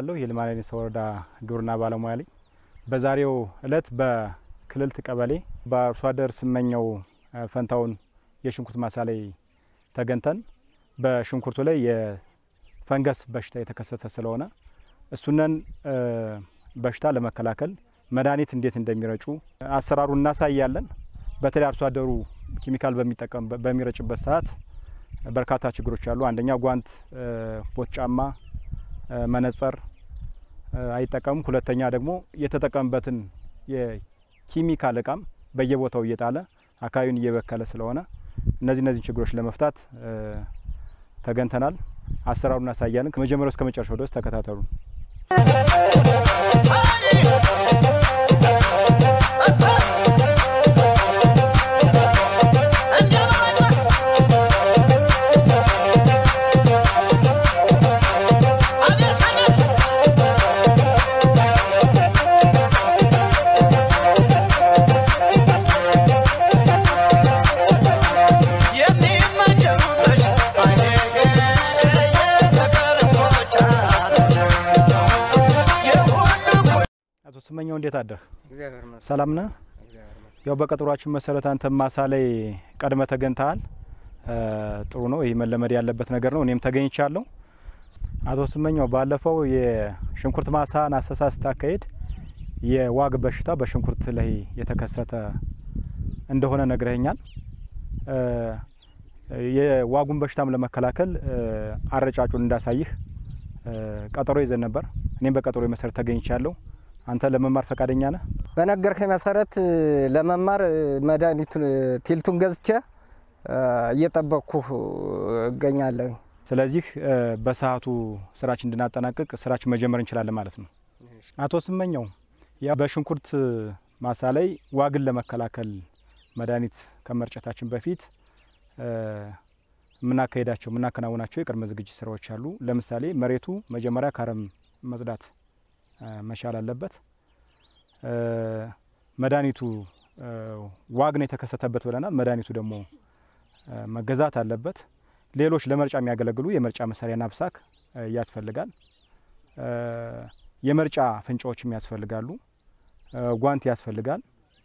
እባላለሁ የልማና ዴንሳ ወረዳ ግብርና ባለሙያ ነኝ። በዛሬው እለት በክልልት ቀበሌ በአርሶ አደር ስመኘው ፈንታውን የሽንኩርት ማሳ ላይ ተገኝተን በሽንኩርቱ ላይ የፈንገስ በሽታ የተከሰተ ስለሆነ እሱነን በሽታ ለመከላከል መድኃኒት እንዴት እንደሚረጩ አሰራሩን እናሳያለን። በተለይ አርሶ አደሩ ኬሚካል በሚጠቀም በሚረጭበት ሰዓት በርካታ ችግሮች አሉ። አንደኛ ጓንት፣ ቦት ጫማ፣ መነጸር አይጠቀሙም። ሁለተኛ ደግሞ የተጠቀምበትን የኬሚካል እቃም በየቦታው እየጣለ አካባቢውን እየበከለ ስለሆነ እነዚህ እነዚህን ችግሮች ለመፍታት ተገንተናል። አሰራሩን እናሳያለን። ከመጀመሪያው እስከ መጨረሻው ድረስ ተከታተሉ። አቶ ስመኘው እንዴት አደርህ? ሰላም ነህ? ያው በቀጠሯችን መሰረት አንተ ማሳ ላይ ቀድመ ተገኝተሃል። ጥሩ ነው። ይህ መለመድ ያለበት ነገር ነው። እኔም ተገኝቻለሁ። አቶ ስመኘው ባለፈው የሽንኩርት ማሳን አሰሳ ስታካሄድ የዋግ በሽታ በሽንኩርት ላይ የተከሰተ እንደሆነ ነግረኸኛል። የዋጉን በሽታም ለመከላከል አረጫጩን እንዳሳይህ ቀጠሮ ይዘን ነበር። እኔም በቀጠሮ መሰረት ተገኝቻለሁ። አንተ ለመማር ፈቃደኛ ነህ? በነገርከኝ መሰረት ለመማር መድኃኒቱን ቲልቱን ገዝቼ እየጠበቅኩ እገኛለሁ። ስለዚህ በሰዓቱ ስራችን እንድናጠናቅቅ ስራችን መጀመር እንችላለን ማለት ነው። አቶ ስመኘው ያ በሽንኩርት ማሳ ላይ ዋግን ለመከላከል መድኃኒት ከመርጨታችን በፊት የምናካሄዳቸው የምናከናውናቸው የቅድመ ዝግጅት ስራዎች አሉ። ለምሳሌ መሬቱ መጀመሪያ ከአረም መጽዳት መቻል አለበት። መድኃኒቱ ዋግ ነው የተከሰተበት ብለናል። መድኃኒቱ ደግሞ መገዛት አለበት። ሌሎች ለመርጫ የሚያገለግሉ የመርጫ መሳሪያ ናብሳክ ያስፈልጋል። የመርጫ ፍንጫዎችም ያስፈልጋሉ። ጓንት ያስፈልጋል።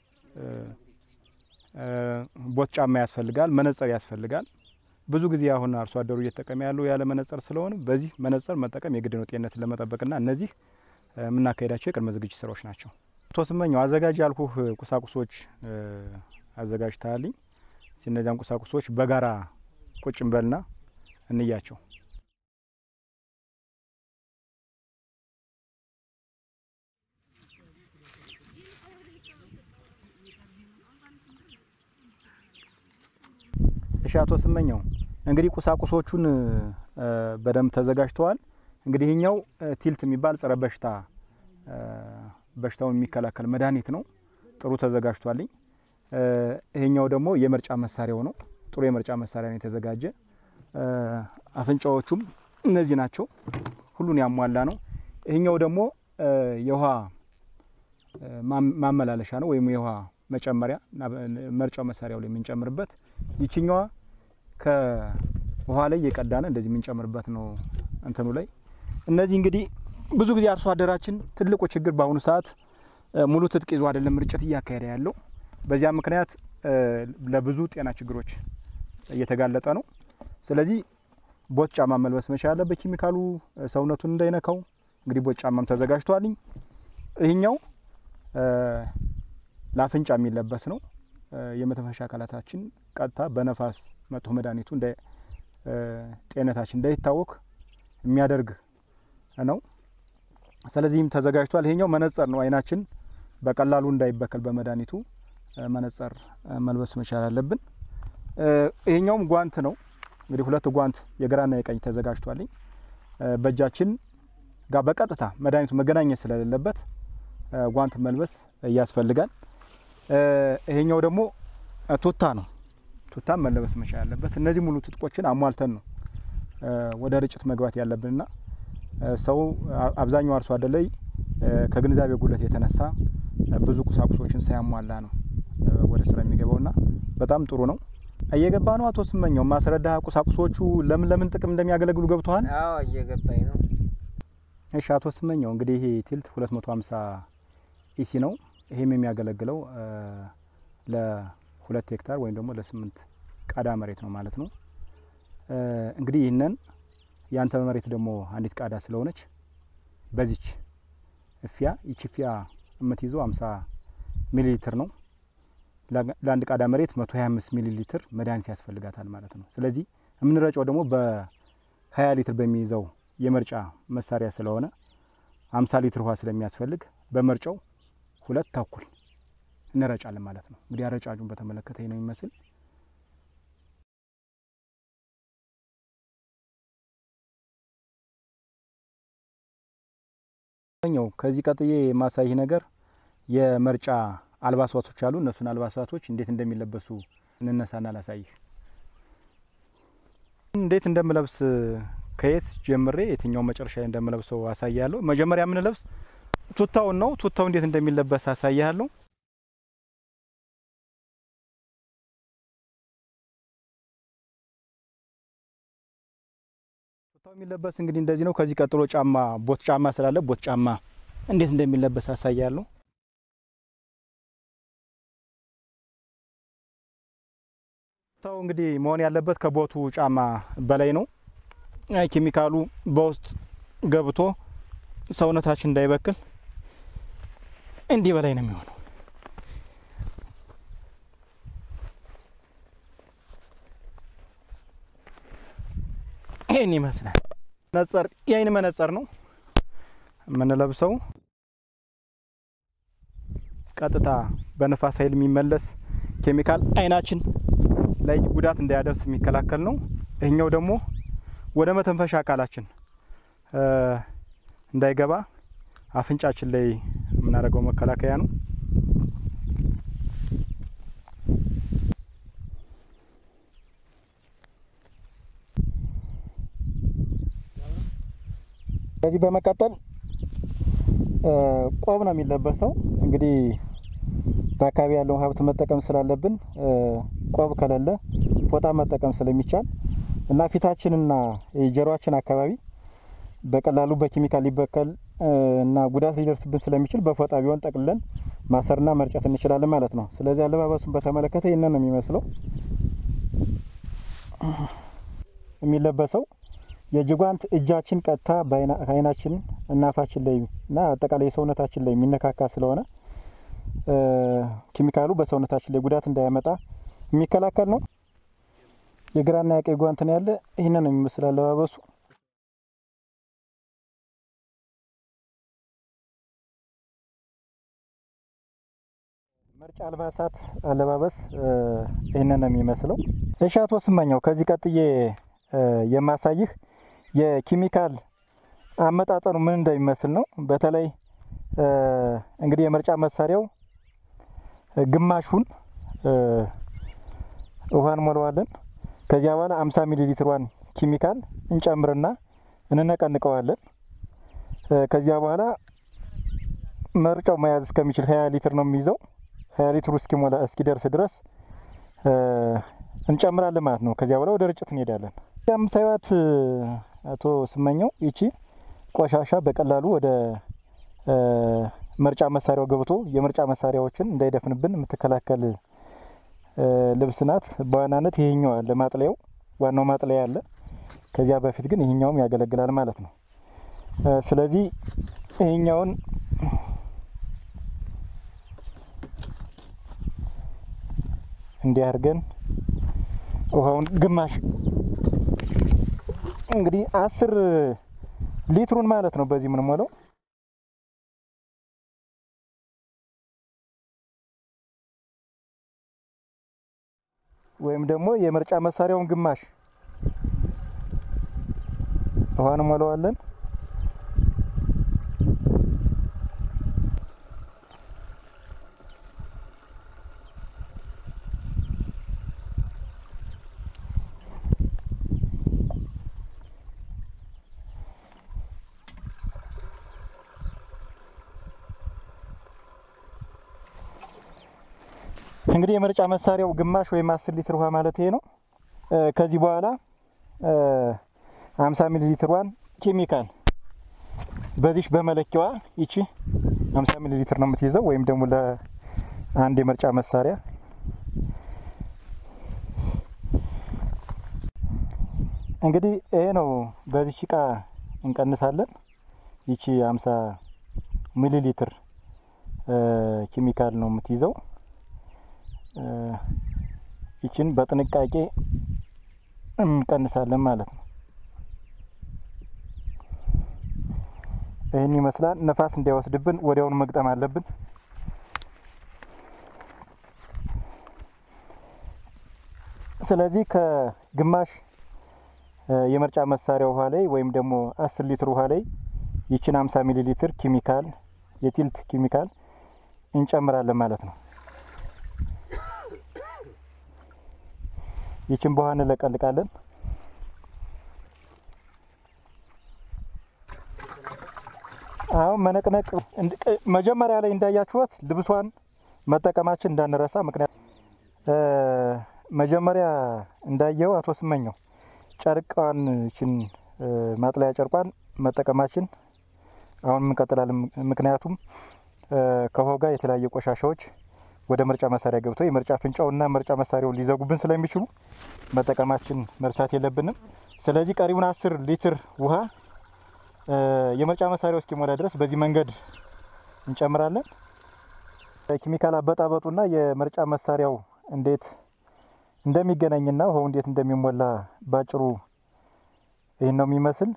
ቦት ጫማ ያስፈልጋል። መነጽር ያስፈልጋል። ብዙ ጊዜ አሁን አርሶ አደሩ እየተጠቀመ ያለው ያለ መነጽር ስለሆነ በዚህ መነጽር መጠቀም የግድ ነው ጤንነትን ለመጠበቅና እነዚህ የምናካሄዳቸው የቅድመ ዝግጅት ስራዎች ናቸው። አቶ ስመኘው አዘጋጅ ያልኩህ ቁሳቁሶች አዘጋጅተሃልኝ። እነዚያን ቁሳቁሶች በጋራ ቁጭ እንበልና እንያቸው። እሺ አቶ ስመኘው እንግዲህ ቁሳቁሶቹን በደንብ ተዘጋጅተዋል። እንግዲህ ይህኛው ቲልት የሚባል ጸረ በሽታ በሽታውን የሚከላከል መድኃኒት ነው። ጥሩ ተዘጋጅቷልኝ። ይሄኛው ደግሞ የመርጫ መሳሪያው ነው። ጥሩ የመርጫ መሳሪያ ነው የተዘጋጀ። አፍንጫዎቹም እነዚህ ናቸው። ሁሉን ያሟላ ነው። ይሄኛው ደግሞ የውሃ ማመላለሻ ነው ወይም የውሃ መጨመሪያ መርጫው መሳሪያው ላይ የምንጨምርበት ይችኛዋ ከውሃ ላይ የቀዳነ እንደዚህ የምንጨምርበት ነው እንትኑ ላይ እነዚህ እንግዲህ ብዙ ጊዜ አርሶ አደራችን ትልቁ ችግር በአሁኑ ሰዓት ሙሉ ትጥቅ ይዞ አይደለም ርጭት እያካሄደ ያለው። በዚያ ምክንያት ለብዙ ጤና ችግሮች እየተጋለጠ ነው። ስለዚህ ቦት ጫማ መልበስ መቻል አለበት፣ ኬሚካሉ ሰውነቱን እንዳይነካው። እንግዲህ ቦት ጫማም ተዘጋጅቷልኝ። ይህኛው ለአፍንጫ የሚለበስ ነው። የመተንፈሻ አካላታችን ቀጥታ በነፋስ መጥቶ መድኃኒቱ ጤንነታችን እንዳይታወክ የሚያደርግ ነው። ስለዚህም ተዘጋጅቷል። ይሄኛው መነጸር ነው። አይናችን በቀላሉ እንዳይበከል በመድኃኒቱ መነጸር መልበስ መቻል አለብን። ይሄኛውም ጓንት ነው። እንግዲህ ሁለት ጓንት የግራና የቀኝ ተዘጋጅቷልኝ። በእጃችን ጋር በቀጥታ መድኃኒቱ መገናኘት ስለሌለበት ጓንት መልበስ ያስፈልጋል። ይሄኛው ደግሞ ቱታ ነው። ቱታም መለበስ መቻል አለበት። እነዚህ ሙሉ ትጥቆችን አሟልተን ነው ወደ ርጭት መግባት ያለብንና ሰው አብዛኛው አርሶ አደር ላይ ከግንዛቤ ጉለት የተነሳ ብዙ ቁሳቁሶችን ሳያሟላ ነው ወደ ስራ የሚገባውና በጣም ጥሩ ነው። እየገባ ነው። አቶ ስመኘው ማስረዳ ቁሳቁሶቹ ለምን ለምን ጥቅም እንደሚያገለግሉ ገብተዋል? አዎ እየገባኝ ነው። እሺ አቶ ስመኘው እንግዲህ ይሄ ቲልት 250 ኢሲ ነው። ይሄም የሚያገለግለው ለሁለት ሄክታር ወይም ደግሞ ለስምንት ቃዳ መሬት ነው ማለት ነው። እንግዲህ ይህንን ያንተ መሬት ደግሞ አንዲት ቃዳ ስለሆነች በዚች እፊያ ይቺ እፊያ የምትይዘው 50 ሚሊ ሊትር ነው። ለአንድ ቃዳ መሬት 125 ሚሊ ሊትር መድኃኒት ያስፈልጋታል ማለት ነው። ስለዚህ የምንረጨው ደግሞ በ20 ሊትር በሚይዘው የመርጫ መሳሪያ ስለሆነ 50 ሊትር ውሃ ስለሚያስፈልግ በመርጫው ሁለት ተኩል እንረጫለን ማለት ነው። እንግዲህ አረጫጩን በተመለከተ ነው የሚመስል ኛው ከዚህ ቀጥዬ የማሳይህ ነገር የመርጫ አልባሳቶች አሉ። እነሱን አልባሳቶች እንዴት እንደሚለበሱ እንነሳና ላሳይህ። እንዴት እንደምለብስ ከየት ጀምሬ የትኛው መጨረሻ እንደምለብሰው አሳያለሁ። መጀመሪያ የምንለብስ ቱታውን ነው። ቱታው እንዴት እንደሚለበስ አሳያለሁ። ቱታው የሚለበስ እንግዲህ እንደዚህ ነው። ከዚህ ቀጥሎ ጫማ ቦት ጫማ ስላለ ቦት ጫማ እንዴት እንደሚለበስ አሳያለሁ። ቱታው እንግዲህ መሆን ያለበት ከቦቱ ጫማ በላይ ነው። ኬሚካሉ በውስጥ ገብቶ ሰውነታችን እንዳይበክል እንዲህ በላይ ነው የሚሆነው። ይህን ይመስላል። መነጸር የአይን መነጸር ነው የምንለብሰው። ቀጥታ በንፋስ ኃይል የሚመለስ ኬሚካል አይናችን ላይ ጉዳት እንዳያደርስ የሚከላከል ነው። ይህኛው ደግሞ ወደ መተንፈሻ አካላችን እንዳይገባ አፍንጫችን ላይ የምናደርገው መከላከያ ነው። ከዚህ በመቀጠል ቆብ ነው የሚለበሰው። እንግዲህ በአካባቢ ያለውን ሀብት መጠቀም ስላለብን ቆብ ከሌለ ፎጣ መጠቀም ስለሚቻል እና ፊታችንና የጀሮአችን አካባቢ በቀላሉ በኬሚካል ሊበከል እና ጉዳት ሊደርስብን ስለሚችል በፎጣ ቢሆን ጠቅልለን ማሰርና መርጨት እንችላለን ማለት ነው። ስለዚህ አለባበሱን በተመለከተ ይህንን ነው የሚመስለው። የሚለበሰው የእጅ ጓንት እጃችን ቀጥታ ከአይናችን እና አፋችን ላይ እና አጠቃላይ የሰውነታችን ላይ የሚነካካ ስለሆነ ኬሚካሉ በሰውነታችን ላይ ጉዳት እንዳያመጣ የሚከላከል ነው። የግራና የቀኝ ጓንት ነው ያለ። ይህንን ነው የሚመስል አለባበሱ። መርጫ አልባሳት አለባበስ ይህንን ነው የሚመስለው። እሺ አቶ ስመኘው ከዚህ ቀጥዬ የማሳይህ የኬሚካል አመጣጠኑ ምን እንደሚመስል ነው። በተለይ እንግዲህ የመርጫ መሳሪያው ግማሹን ውሃ እንሞላዋለን። ከዚያ በኋላ 50 ሚሊ ሊትሯን ኬሚካል እንጨምርና እንነቀንቀዋለን። ከዚያ በኋላ መርጫው መያዝ እስከሚችል 20 ሊትር ነው የሚይዘው። 20 ሊትሩ እስኪሞላ እስኪደርስ ድረስ እንጨምራለን ማለት ነው። ከዚያ በኋላ ወደ ርጭት እንሄዳለን። የምታዩት አቶ ስመኘው ይቺ ቆሻሻ በቀላሉ ወደ መርጫ መሳሪያው ገብቶ የምርጫ መሳሪያዎችን እንዳይደፍንብን የምትከላከል ልብስ ናት። በዋናነት ይሄኛው አለ ማጥለያው፣ ዋናው ማጥለያ አለ። ከዚያ በፊት ግን ይሄኛውም ያገለግላል ማለት ነው። ስለዚህ ይሄኛውን እንዲህ አድርገን ውሃውን ግማሽ እንግዲህ አስር ሊትሩን ማለት ነው በዚህ የምንሞላው ወይም ደግሞ የምርጫ መሳሪያውን ግማሽ ውሃ እንሞላዋለን። እንግዲህ የመርጫ መሳሪያው ግማሽ ወይም አስር ሊትር ውሃ ማለት ይሄ ነው። ከዚህ በኋላ አምሳ ሚሊ ሊትሯን ኬሚካል በዚች በመለኪያዋ ይቺ 50 ሚሊ ሊትር ነው የምትይዘው ወይም ደግሞ ለአንድ የመርጫ መሳሪያ እንግዲህ ይሄ ነው። በዚች እቃ እንቀንሳለን። ይቺ 50 ሚሊ ሊትር ኬሚካል ነው የምትይዘው። ይችን በጥንቃቄ እንቀንሳለን ማለት ነው። ይህን ይመስላል። ነፋስ እንዳይወስድብን ወዲያውኑ መግጠም አለብን። ስለዚህ ከግማሽ የመርጫ መሳሪያ ውሃ ላይ ወይም ደግሞ አስር ሊትር ውሃ ላይ ይችን 50 ሚሊ ሊትር ኬሚካል የቲልት ኬሚካል እንጨምራለን ማለት ነው። ይችን በውሃ እንለቀልቃለን። አሁን መነቅነቅ መጀመሪያ ላይ እንዳያችሁት ልብሷን መጠቀማችን እንዳንረሳ። ምክንያት መጀመሪያ እንዳየው አቶ ስመኘው ጨርቋን ችን ማጥለያ ጨርቋን መጠቀማችን አሁን እንቀጥላለን። ምክንያቱም ከውሃው ጋር የተለያዩ ቆሻሻዎች ወደ ምርጫ መሳሪያ ገብተው የምርጫ ፍንጫውና ምርጫ መሳሪያውን ሊዘጉብን ስለሚችሉ መጠቀማችን መርሳት የለብንም። ስለዚህ ቀሪውን አስር ሊትር ውሃ የምርጫ መሳሪያው እስኪሞላ ድረስ በዚህ መንገድ እንጨምራለን። ኬሚካል አበጣበጡና የምርጫ መሳሪያው እንዴት እንደሚገናኝና ውሃው እንዴት እንደሚሞላ ባጭሩ ይህን ነው የሚመስል።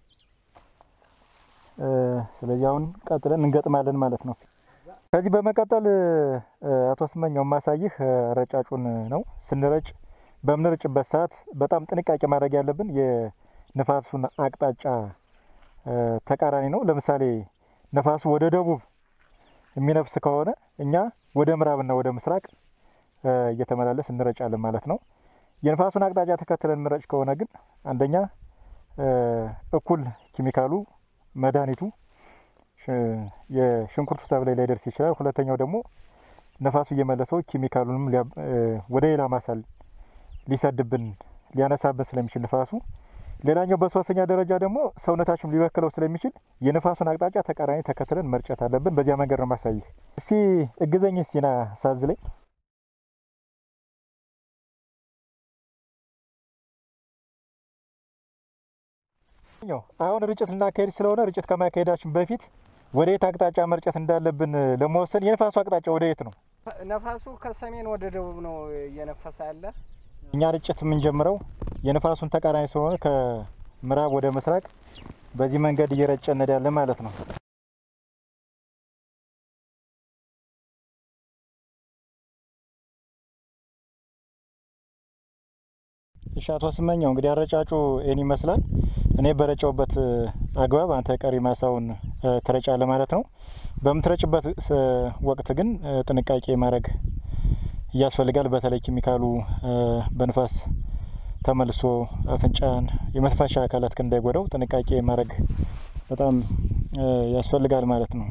ስለዚህ አሁን ቀጥለን እንገጥማለን ማለት ነው። ከዚህ በመቀጠል አቶ ስመኛው ማሳይህ ረጫጩን ነው። ስንረጭ በምንረጭበት ሰዓት በጣም ጥንቃቄ ማድረግ ያለብን የንፋሱን አቅጣጫ ተቃራኒ ነው። ለምሳሌ ነፋሱ ወደ ደቡብ የሚነፍስ ከሆነ እኛ ወደ ምዕራብና ወደ ምስራቅ እየተመላለስ እንረጫለን ማለት ነው። የንፋሱን አቅጣጫ ተከትለን እንረጭ ከሆነ ግን አንደኛ እኩል ኬሚካሉ መድኃኒቱ የሽንኩርቱ ሰብል ላይ ላይደርስ ይችላል። ሁለተኛው ደግሞ ነፋሱ እየመለሰው ኬሚካሉንም ወደ ሌላ ማሳ ሊሰድብን ሊያነሳብን ስለሚችል ንፋሱ ሌላኛው በሶስተኛ ደረጃ ደግሞ ሰውነታችን ሊበክለው ስለሚችል የንፋሱን አቅጣጫ ተቃራኒ ተከትለን መርጨት አለብን። በዚያ መንገድ ነው ማሳይህ። እስቲ እግዘኝ ሲና ሳዝ ላይ አሁን ርጭት ልናካሄድ ስለሆነ ርጭት ከማካሄዳችን በፊት ወደ የት አቅጣጫ መርጨት እንዳለብን ለመወሰን የንፋሱ አቅጣጫ ወደ የት ነው? ነፋሱ ከሰሜን ወደ ደቡብ ነው እየነፈሰ ያለ። እኛ ርጭት የምንጀምረው የንፋሱን ተቃራኒ ስለሆነ ከምዕራብ ወደ ምስራቅ በዚህ መንገድ እየረጨ እንሄዳለን ማለት ነው። እሺ አቶ ስመኛው እንግዲህ አረጫጩ ይህን ይመስላል። እኔ በረጨውበት አግባብ አንተ ቀሪ ማሳውን ትረጫለ ማለት ነው። በምትረጭበት ወቅት ግን ጥንቃቄ ማድረግ ያስፈልጋል። በተለይ ኬሚካሉ በንፋስ ተመልሶ አፍንጫን፣ የመትንፈሻ አካላት እንዳይጎዳው ጥንቃቄ ማድረግ በጣም ያስፈልጋል ማለት ነው።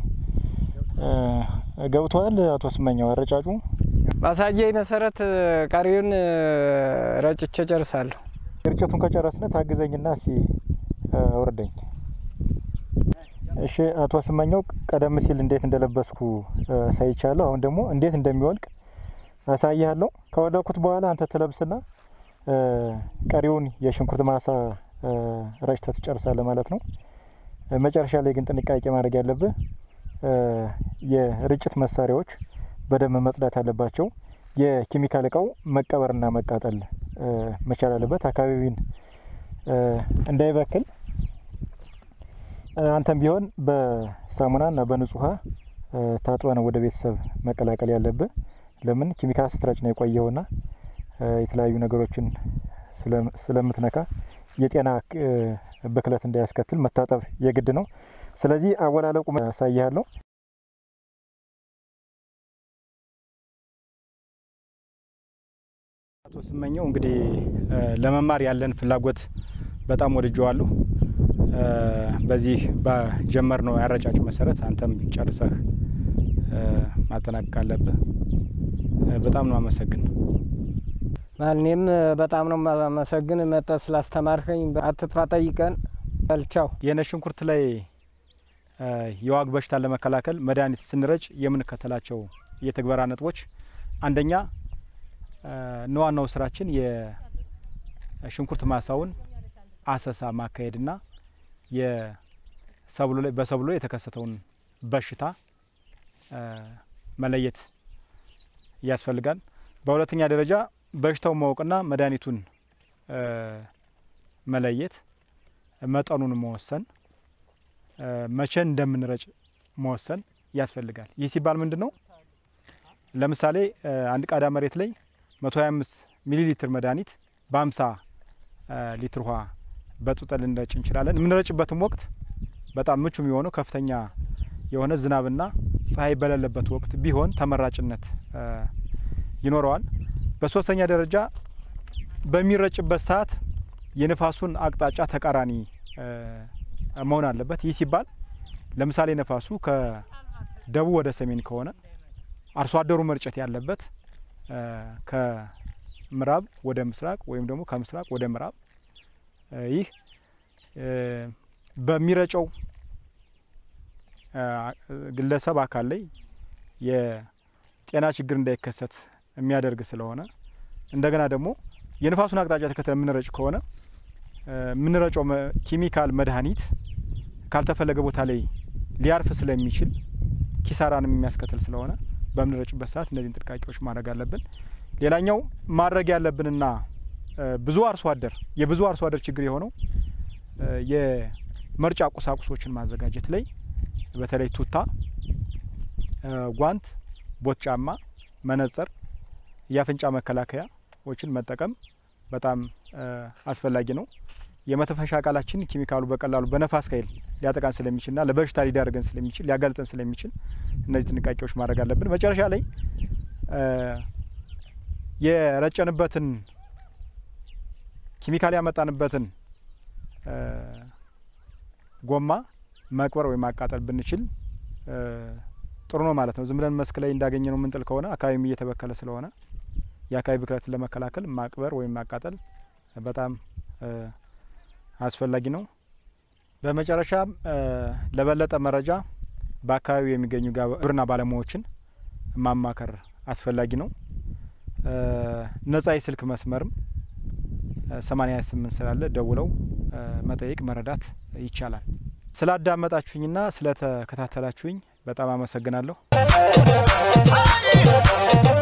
ገብተዋል አቶ ስመኛው አረጫጩ? ባሳየኝ መሰረት ቀሪውን ረጭቼ ጨርሳለሁ። ርጭቱን ከጨረስነ ታግዘኝና እስኪ አውርደኝ። እሺ አቶ ስመኛው ቀደም ሲል እንዴት እንደለበስኩ አሳይቻለሁ። አሁን ደግሞ እንዴት እንደሚወልቅ አሳይሃለሁ። ከወለኩት በኋላ አንተ ትለብስና ቀሪውን የሽንኩርት ማሳ ረጭተህ ትጨርሳለህ ማለት ነው። መጨረሻ ላይ ግን ጥንቃቄ ማድረግ ያለብህ የርጭት መሳሪያዎች በደንብ መጽዳት አለባቸው። የኬሚካል እቃው መቀበርና መቃጠል መቻል አለበት። አካባቢን እንዳይበክል አንተም ቢሆን በሳሙናና በንጹህ ውሃ ታጥበ ነው ወደ ቤተሰብ መቀላቀል ያለብህ። ለምን ኬሚካል ስትረጭ ነው የቆየውና የተለያዩ ነገሮችን ስለምትነካ የጤና ብክለት እንዳያስከትል መታጠብ የግድ ነው። ስለዚህ አወላለቁ ያሳይሃለሁ። አቶ ስመኘው እንግዲህ ለመማር ያለን ፍላጎት በጣም ወድጀዋለሁ። በዚህ በጀመርነው ያረጫጭ መሰረት አንተም ጨርሰህ ማጠናቀቅ አለብህ። በጣም ነው አመሰግን። እኔም በጣም ነው ማመሰግን መጠ ስላስተማርከኝ። አትጥፋ ጠይቀን በልቻው የነጭ ሽንኩርት ላይ የዋግ በሽታን ለመከላከል መድኃኒት ስንረጭ የምንከተላቸው የተግበራ ነጥቦች አንደኛ እና ዋናው ስራችን የሽንኩርት ማሳውን አሰሳ ማካሄድና የሰብሉ ላይ በሰብሉ ላይ የተከሰተውን በሽታ መለየት ያስፈልጋል። በሁለተኛ ደረጃ በሽታውን ማወቅና መድኃኒቱን መለየት፣ መጠኑን መወሰን፣ መቼ እንደምንረጭ መወሰን ያስፈልጋል። ይህ ሲባል ምንድን ነው? ለምሳሌ አንድ ቃዳ መሬት ላይ 125 ሚሊ ሊትር መድኃኒት በ50 ሊትር ውሃ በጡጠን ልንረጭ እንችላለን። የምንረጭበትም ወቅት በጣም ምቹ የሚሆነው ከፍተኛ የሆነ ዝናብና ፀሐይ በሌለበት ወቅት ቢሆን ተመራጭነት ይኖረዋል። በሶስተኛ ደረጃ በሚረጭበት ሰዓት የንፋሱን አቅጣጫ ተቃራኒ መሆን አለበት። ይህ ሲባል ለምሳሌ ነፋሱ ከደቡብ ወደ ሰሜን ከሆነ አርሶ አደሩ መርጨት ያለበት ከምዕራብ ወደ ምስራቅ ወይም ደግሞ ከምስራቅ ወደ ምዕራብ። ይህ በሚረጨው ግለሰብ አካል ላይ የጤና ችግር እንዳይከሰት የሚያደርግ ስለሆነ እንደገና ደግሞ የንፋሱን አቅጣጫ ተከትለ የምንረጭ ከሆነ የምንረጨው ኬሚካል መድኃኒት ካልተፈለገ ቦታ ላይ ሊያርፍ ስለሚችል ኪሳራንም የሚያስከትል ስለሆነ በምንረጭበት ሰዓት እነዚህን ጥንቃቄዎች ማድረግ አለብን። ሌላኛው ማድረግ ያለብንና ብዙ አርሶ አደር የብዙ አርሶ አደር ችግር የሆነው የመርጫ ቁሳቁሶችን ማዘጋጀት ላይ በተለይ ቱታ፣ ጓንት፣ ቦት ጫማ፣ መነጽር፣ የአፍንጫ መከላከያዎችን መጠቀም በጣም አስፈላጊ ነው። የመተንፈሻ አካላችን ኬሚካሉ በቀላሉ በነፋስ ኃይል ሊያጠቃን ስለሚችልና ለበሽታ ሊዳርገን ስለሚችል ሊያጋልጠን ስለሚችል እነዚህ ጥንቃቄዎች ማድረግ አለብን። መጨረሻ ላይ የረጨንበትን ኬሚካል ያመጣንበትን ጎማ መቅበር ወይም ማቃጠል ብንችል ጥሩ ነው ማለት ነው። ዝም ብለን መስክ ላይ እንዳገኘ ነው የምንጥል ከሆነ አካባቢም እየተበከለ ስለሆነ የአካባቢ ብክለትን ለመከላከል ማቅበር ወይም ማቃጠል በጣም አስፈላጊ ነው። በመጨረሻ ለበለጠ መረጃ በአካባቢው የሚገኙ ግብርና ባለሙያዎችን ማማከር አስፈላጊ ነው። ነጻ የስልክ መስመርም ሰማኒያ ስምንት ስላለ ደውለው መጠየቅ መረዳት ይቻላል። ስላዳመጣችሁኝና ስለተከታተላችሁኝ በጣም አመሰግናለሁ።